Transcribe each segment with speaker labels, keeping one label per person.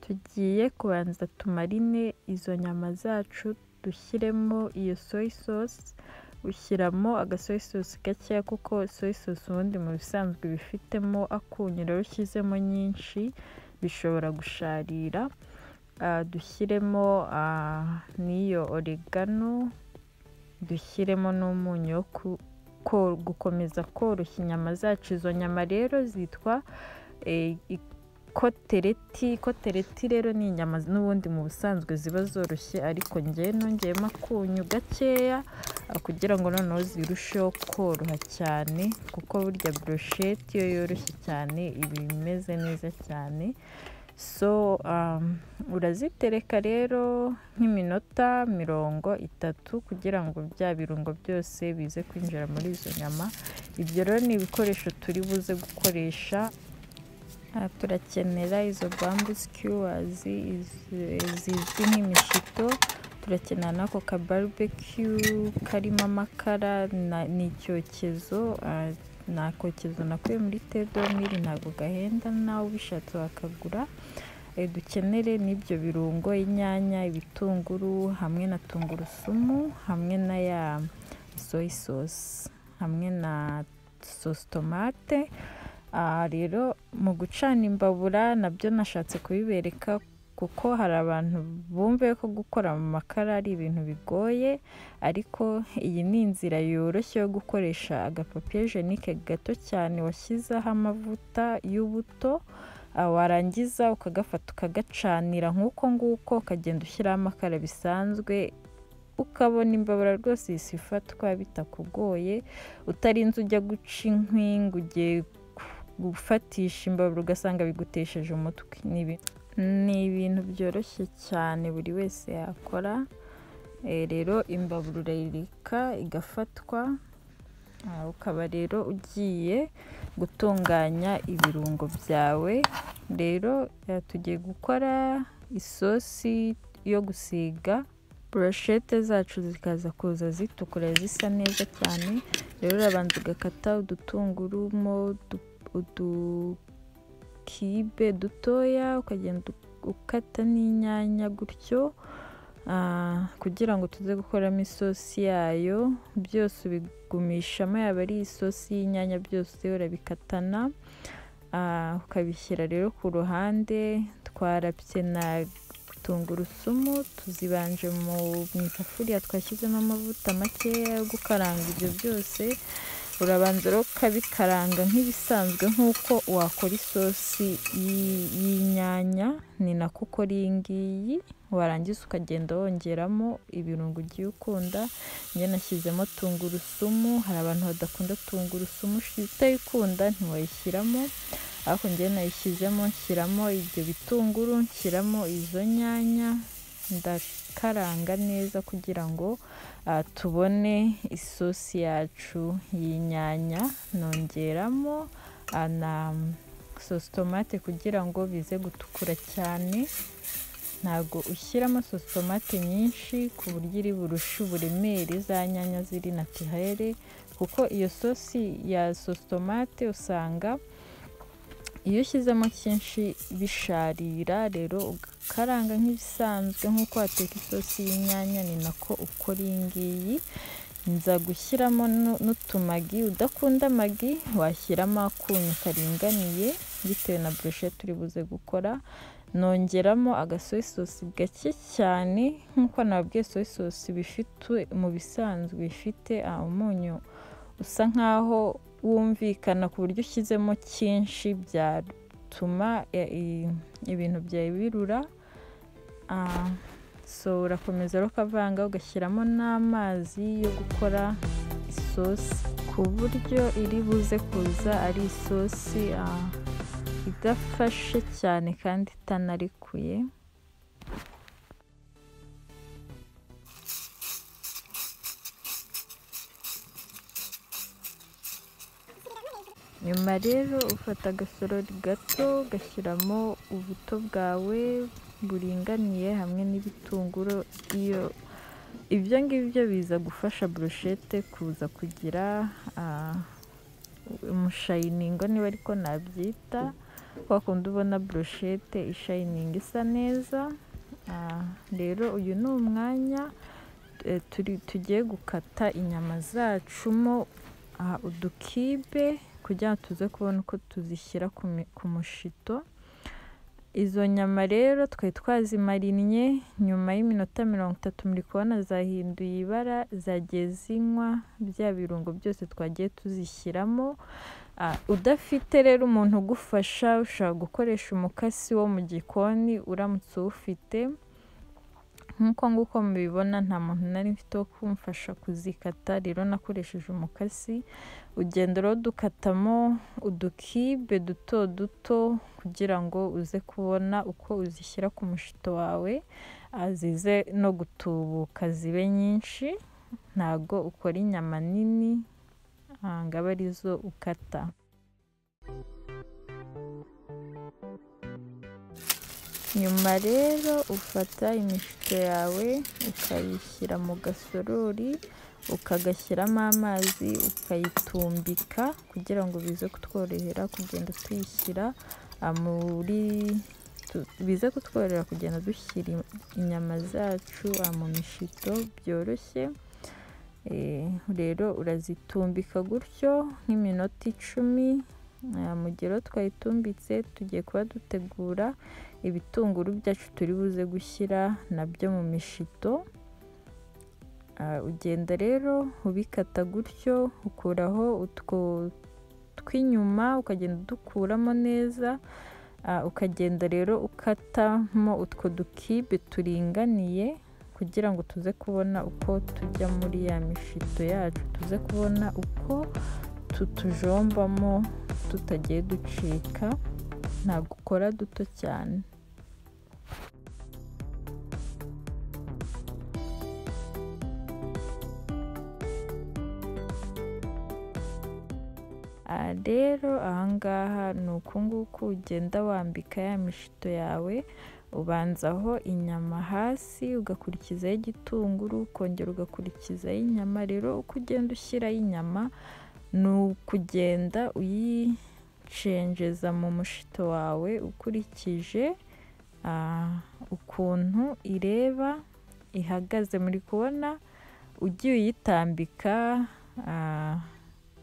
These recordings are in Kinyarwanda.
Speaker 1: Tugiye kubanza tumarine izo nyama zacu dushyiremo iyo soya sosi, ushyiramo agasoya sosi gakeya kuko soya sosi ubundi mu bisanzwe iba ifitemo akunyu, rero ushyizemo nyinshi bishobora gusharira, dushyiremo n'iyo oregano, dushyiremo n'umunyu wo gukomeza koroshya inyama zacu, izo nyama rero zitwa ikotereti, ikotereti rero ni inyama n'ubundi mu busanzwe ziba zoroshye ariko njyewe nongeyemo akunyu gakeya kugira ngo noneho zirusheho koroha cyane kuko burya burusheti yo yoroshye cyane iba imeze neza cyane, so urazitereka rero nk'iminota mirongo itatu kugira ngo bya birungo byose bize kwinjira muri izo nyama, ibyo rero ni ibikoresho turi buze gukoresha, turakenera izo bambu sikuwazi zizwi nk'imishito, turakenera n'ako kabarubekiyu karimo amakara n'icyokezo, ni akokezo nakuye muri tedomiri ntabwo gahenda nawe ubishatse wakagura, dukenere n'ibyo birungo inyanya, ibitunguru hamwe na tungurusumu, hamwe na ya soya sosi, hamwe na sositomate, rero mu gucana imbabura nabyo nashatse kubibereka kuko hari abantu bumva ko gukora mu makara ari ibintu bigoye, ariko iyi ni inzira yoroshye yo gukoresha agapapiye jenike gato cyane washyizeho amavuta y'ubuto, warangiza ukagafata ukagacanira nk'uko nguko ukagenda ushyiraho amakara bisanzwe, ukabona imbabura rwose ihise ifatwa bitakugoye, utarinze ujya guca inkwi ngo ugiye gufatisha imbabura ugasanga bigutesheje umutwe, ni ibintu byoroshye cyane buri wese yakora, rero imbabura urayireka igafatwa, ukaba rero ugiye gutunganya ibirungo byawe, rero tugiye gukora isosi yo gusiga, burushete zacu zikaza kuza zitukura zisa neza cyane, rero urabanza ugakata udutunguru mo udukibe dutoya, ukagenda ukata n'inyanya gutyo kugira ngo tuze gukoramo isosi yayo, byose ubigumishamo yaba ari isosi y'inyanya byose urabikatana, ukabishyira rero ku ruhande, twarapye na tungurusumu tuzibanje mu isafuriya twashyizemo amavuta makeya yo gukaranga ibyo byose, urabanza rero ukabikaranga nk'ibisanzwe nk'uko wakora isosi y'inyanya, ni nako ukora iyi ngiyi, warangiza ukagenda wongeramo ibirungo ugiye ukunda, njye nashyizemo tungurusumu, hari abantu badakunda tungurusumu, utayikunda ntiwayishyiramo ariko njyewe nayishyizemo, nshyiramo ibyo bitunguru, nshyiramo izo nyanya, ndakaranga neza kugira ngo tubone isosi yacu y'inyanya, nongeramo na sositomate kugira ngo bize gutukura cyane, ntabwo ushyiramo sositomate nyinshi ku buryo iri burushe uburemere za nyanya ziri natirere kuko iyo sosi ya sositomate usanga iyo ushyizemo cyinshi bisharira, rero ugakaranga nk'ibisanzwe nk'uko wateka isosi y'inyanya ni nako ukora iyi ngiyi, nza gushyiramo n'utumagi, udakunda amagi washyiramo akunyu karinganiye bitewe na burushete uri buze gukora, nongeramo agasoya sosi gake cyane nk'uko nababwiye soya sosi mu bisanzwe iba ifite umunyu usa nkaho wumvikana ku buryo ushyizemo cyinshi byatuma ibintu byawe birura, so urakomeza rero ukavanga ugashyiramo n'amazi yo gukora isosi ku buryo iri buze kuza ari isosi idafashe cyane kandi itanarekuye. Nyuma rero ufata agasorori gato ugashyiramo ubuto bwawe buringaniye hamwe n'ibitunguru, ibyo ngibyo biza gufasha burushete kuza kugira umushayiningo niba ariko nabyita, kwa kundi ubona burushete ishayiningi isa neza Ah, rero uyu ni umwanya eh, turi- tugiye gukata inyama zacumo ah, udukibe kugira ngo tuze kubona uko tuzishyira ku mi- ku mushito izo nyama rero twari twazimarinnye nyuma y'iminota mirongo itatu muri kubona zahinduye ibara zagiye zinywa bya birungo byose twagiye tuzishyiramo Ah, udafite rero umuntu ugufasha ushobora gukoresha umukasi wo mu gikoni uramutse uwufite nk'uko nguko mubibona nta muntu nari mfite wo kumfasha kuzikata rero nakoresheje umukasi ugenda rero dukatamo udukibe duto duto kugira ngo uze kubona uko uzishyira ku mushito wawe ah, zize no gutubuka zibe nyinshi ntago ukora inyama nini ah, ngaba arizo ukata nyuma rero ufata imishito yawe ukayishyira mu gasorori ukagashyiramo amazi ukayitumbika kugira ngo bize kutworohera kugenda tuyishyira ah, muri tu- bize kutworohera kugenda dushyira i- inyama zacu ah, mu mishito byoroshye Eh, rero urazitumbika gutyo nk'iminota icumi Ah, mu gihe rero twayitumbitse tugiye kuba dutegura ibitunguru byacu turi buze gushyira nabyo mu mishito Ah, ugenda rero ubikata gutyo ukuraho utwo tw'inyuma ukagenda udukuramo neza Ah, ukagenda rero ukatamo utwo dukibe turinganiye kugira ngo tuze kubona uko tujya muri ya mishito yacu tuze kubona uko tutujombamo tutagiye ducika ntabwo ukora duto cyane Ah, rero ahangaha ni uku nguku ugenda wambika ya mishito yawe ubanzaho inyama hasi ugakurikizaho igitunguru ukongera ugakurikizaho inyama rero uko ugenda ushyiraho inyama ni ukugenda uyicenjeza mu mushito wawe ukurikije ah, ukuntu ireba ihagaze muri kubona ugiye uyitambika ah,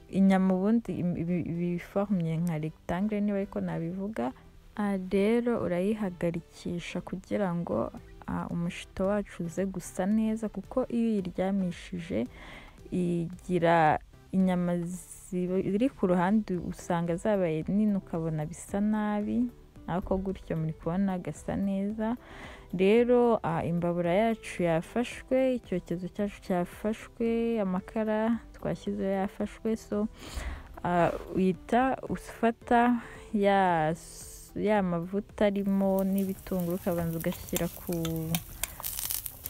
Speaker 1: inyama ubundi im- ibi- ibiforumye nka rectangle niba ariko nabivuga Ah, rero urayihagarikisha kugira ngo ah, umushito wacu uze gusa neza kuko iyo uyiryamishije igira inyama ziba- ziri ku ruhande usanga zabaye nini ukabona bisa nabi ariko gutyo muri kubona gasa neza rero ah, imbabura yacu yafashwe icyokezo cyacu cyafashwe amakara twashyizeho yafashwe so ah, uhita ufata ya ya mavuta arimo n'ibitunguru ukabanza ugashyira ku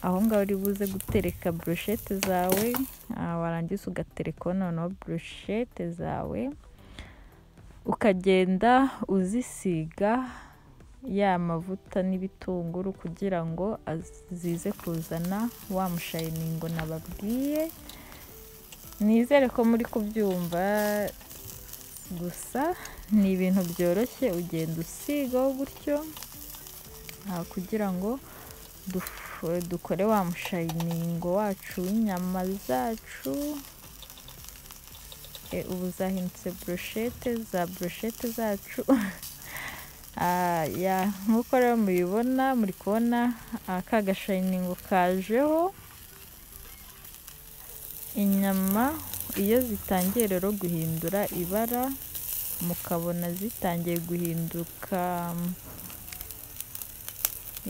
Speaker 1: aho ngaho uri buze gutereka burushete zawe ah, warangiza ugaterekaho noneho burushete zawe ukagenda uzisiga ya mavuta n'ibitunguru kugira ngo az- zize kuzana wa mushayiningo nababwiye nizere ko muri kubyumva gusa ni ibintu byoroshye ugenda usigaho gutyo ah, kugira ngo duf- dukore wa mushayiningo wacu w'inyama zacu Eh, ubu zahindutse burushete za burushete zacu Ah, ya nk'uko rero mubibona muri kubona ah, ka gashayiningo kajeho inyama iyo zitangiye rero guhindura ibara mukabona zitangiye guhinduka mm,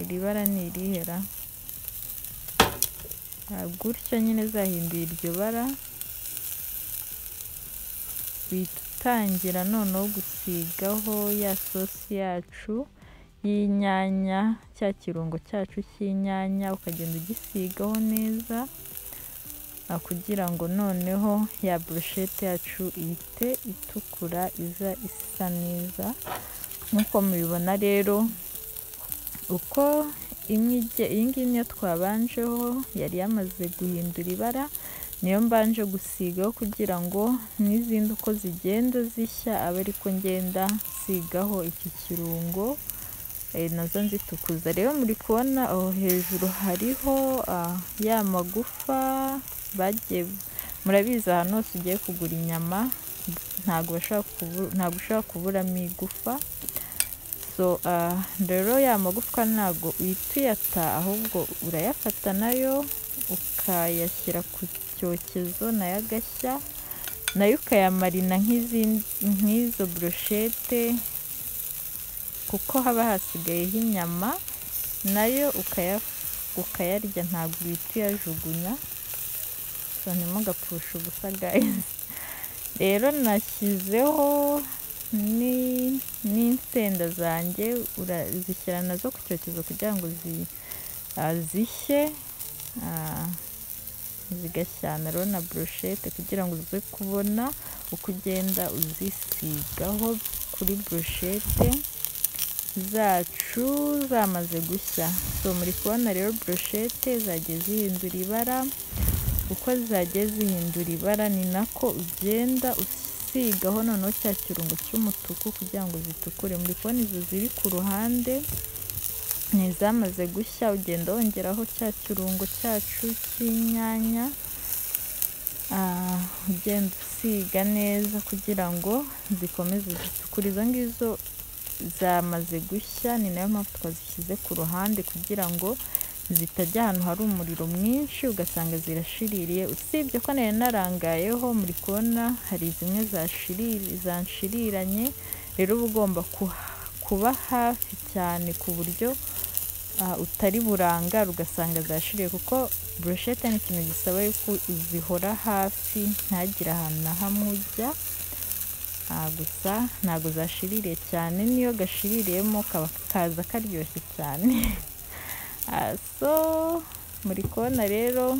Speaker 1: iri bara ni irihera Ah, gutyo nyine zahinduye iryo bara bitangira noneho gusigaho ya sosi yacu y'inyanya cya kirungo cyacu cy'inyanya ukagenda ugisigaho neza ah, kugira ngo noneho ya burushete yacu ihite itukura iza isa neza nk'uko mubibona rero uko imwe ijya- iyi ngiyi niyo twabanjeho yari yamaze guhindura ibara niyo mbanje gusigaho kugira ngo n'izindi uko zigenda zishya abe ariko ngenda nsigaho iki kirungo eh, nazo nzitukuza rero muri kubona aho hejuru hariho ah, ya magufa bagiye murabizi ahantu hose ugiye kugura inyama ntabwo bashobora kubu- ntabwo ushobora kuburamo igufa so ah, rero ya magufwa ntabwo uhita uyata ahubwo urayafata nayo ukayashyira ku cyokezo nayo agashya nayo ukayamarina nk'izindi- nk'izo burushete kuko haba hasigayeho inyama nayo ukaya- ukayarya ntabwo uhita uyajugunya so ntimugapfushe ubusa guys rero nashyizeho ni- n'insenda zanjye urazishyira nazo ku cyokezo kugira ngo zi- ah, zishye ah, zigashyana rero na burushete kugira ngo uze kubona uko ugenda uzisigaho kuri burushete zacu zamaze gushya so muri kubona rero burushete zagiye zihindura ibara uko zagiye zihindura ibara ni nako ugenda usigaho noneho cya kirungo cy'umutuku kugira ngo zitukure muri kubona izo ziri ku ruhande ni izamaze gushya ugenda wongeraho cya kirungo cyacu cy'inyanya Ah, ugenda usiga neza kugira ngo zikomeze zitukure izo ngizo zamaze gushya ni nayo mpamvu twazishyize ku ruhande kugira ngo zitajya ahantu hari umuriro mwinshi ugasanga zirashiririye usibye ko nari narangayeho muri kubona hari zimwe zashiriri zanshiriranye rero uba ugomba kuha- kuba hafi cyane ku buryo ah, utari burangara ugasanga zashiriye kuko burushete ni ikintu gisaba yuko uzihora hafi ntagire ahantu na hamwe ujya Ah, gusa ntabwo zashiririye cyane niyo gashiririyemo kaba kaza karyoshye cyane Ah, so muri kubona rero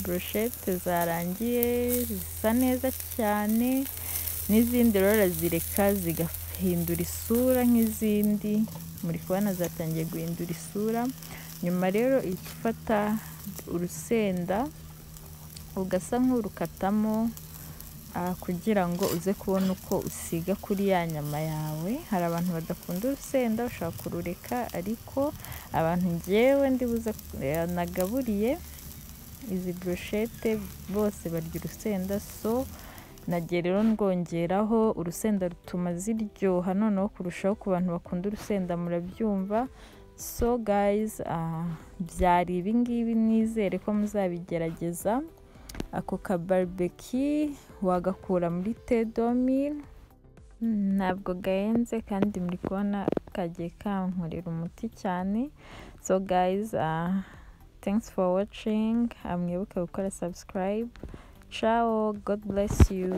Speaker 1: burushete zarangiye zisa neza cyane n'izindi rero urazireka zigahindura isura nk'izindi muri kubona zatangiye guhindura isura nyuma rero ihita ifata urusenda ugasa nk'urukatamo ah, kugira ngo uze kubona uko usiga kuri ya nyama yawe hari abantu badakunda urusenda ushobora kurureka ariko abantu ngewe ndibuze eh, nagaburiye izi burushete bose barya urusenda so nagiye rero ndwongeraho urusenda rutuma ziryoha noneho kurushaho ku bantu bakunda urusenda murabyumva so guys ah, byari ibi ngibi nizere ko muzabigerageza ako ka barbecue wagakura muri tedomil ntabwo gahenze kandi muri kubona kagiye kankorera umuti cyane so guys uh, thanks for watching mwibuke gukora subscribe ciao god bless you